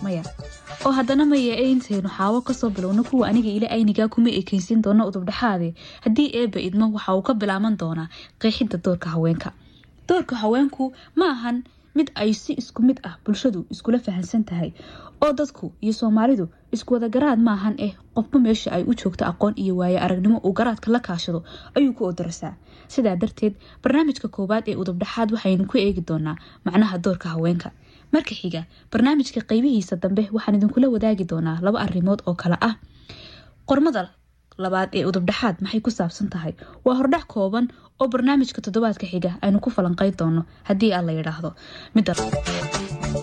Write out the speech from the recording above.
maya oo haddana maya ee intaynu xaawo kasoo bilowno kuwa aniga ila aynigaa kuma ekeysin doona udubdhexaade haddii eeba idmo waxa uu ka bilaaban doonaa qeexidda doorka haweenka doorka haweenku ma ahan mid ay si isku mid ah bulshadu iskula fahansan tahay oo dadku iyo soomaalidu iskuwada garaad maahan eh qofba meesha ay u joogto aqoon iyo waaye aragnimo uu garaadka la kaashado ayuu ku odarasaa sidaa darteed barnaamijka koowaad ee udubdhexaad waxaynu ku eegi doonaa macnaha doorka haweenka marka xiga barnaamijka qeybihiisa dambe waxaan idinkula wadaagi doonaa laba arrimood oo kale ah qormada labaad ee udubdhexaad maxay ku saabsan tahay waa hordhac kooban oo barnaamijka toddobaadka xiga aynu ku falanqeyn doono haddii aan la yidhaahdo midda